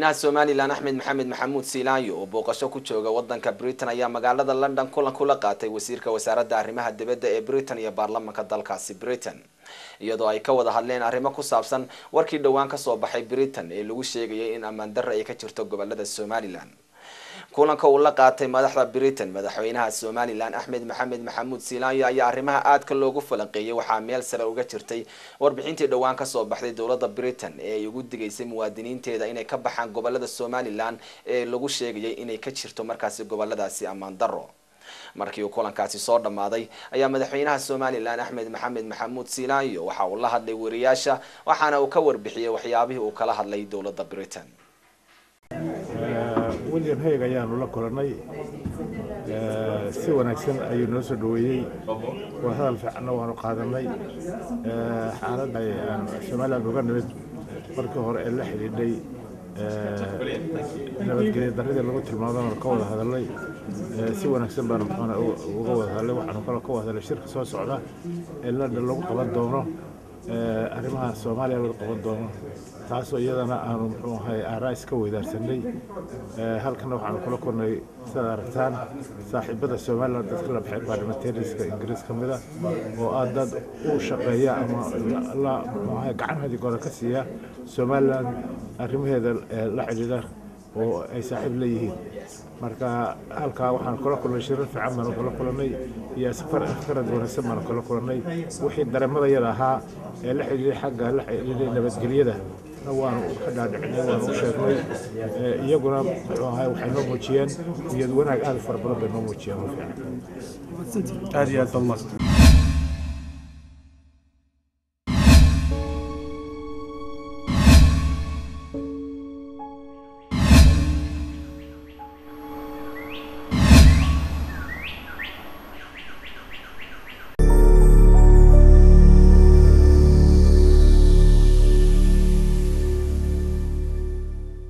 madaxweynaha somalilan axmed maxamed maxamuud siilaanyo oo booqasho ku jooga wadanka britain ayaa magaalada london kulan kula qaatay wasiirka wasaaradda arrimaha dibadda ee britain iyo baarlamanka dalkaasi britain iyadoo ay ka wada hadleen arrimo ku saabsan warkii dhowaan kasoo baxay britain ee lagu sheegayay in ammaan darre ay ka jirto gobolada somalilan kulanka uu la qaatay madaxda britain madaxweynaha somalilan axmed maxamed maxamuud siilaanyo ayaa arrimaha aadka loogu falanqeeyay waxaa meel sare uga jirtay warbixintii dhowaan kasoo baxday dowladda britain ee ay ugu digaysay muwaadiniinteeda inay ka baxaan gobolada somalilan ee lagu sheegayay inay ka jirto markaasi goboladaasi ammaan darro markii uu kulankaasi soo dhammaaday ayaa madaxweynaha somalilan axmed maxamed maxamuud siilaanyo waxa uu la hadlay wariyaasha waxaana uu ka warbixiyey waxyaabihii uu kala hadlay dowladda britain william haig ayaanu la kulannay si wanaagsan ayuu noo soo dhoweeyey waa hadal fiicanna waanu qaadanay xaaladda somalilan uga nimid markii hore ee la xidhiidhay nabadgelya darradii lagu tilmaamana ka wada hadalnay si wanaagsan baanu muxuuna uga wada hadalnay waxaanu kaloo ka wada hadlay shirka soo socda ee london lagu qaban doono arrimaha soomaaliya lagu qaban doono taasoo iyadana aanu muxuu ahay aaraa iska weydaarsanay halkana waxaanu kula kulnay sidaad aragtaan saaxiibada somaliland dadka la baxay baarlamentariska ingiriis ka mida oo ah dad u shaqeeya ama la muxuu ahay gacan hadigooda ka siiya somaliland arrimaheeda la xidhiidha oo ay saaxiib leeyihiin marka halkaa waxaan kula kulnay shirar fiican baanu kula kulannay iyo afkarad wanaagsan baanu kula kulannay wixii dareemadayada ahaa ee la xidhiidhay xagga la xidhiidhay nabadgelyada waanu ka dhaadhicinay waanu u sheegnay iyaguna muxuu ahay waxay noo muujiyeen niyad wanaag aad u fara badan bay noo muujiyeen oo fiican aad iyo aad baa umahadsan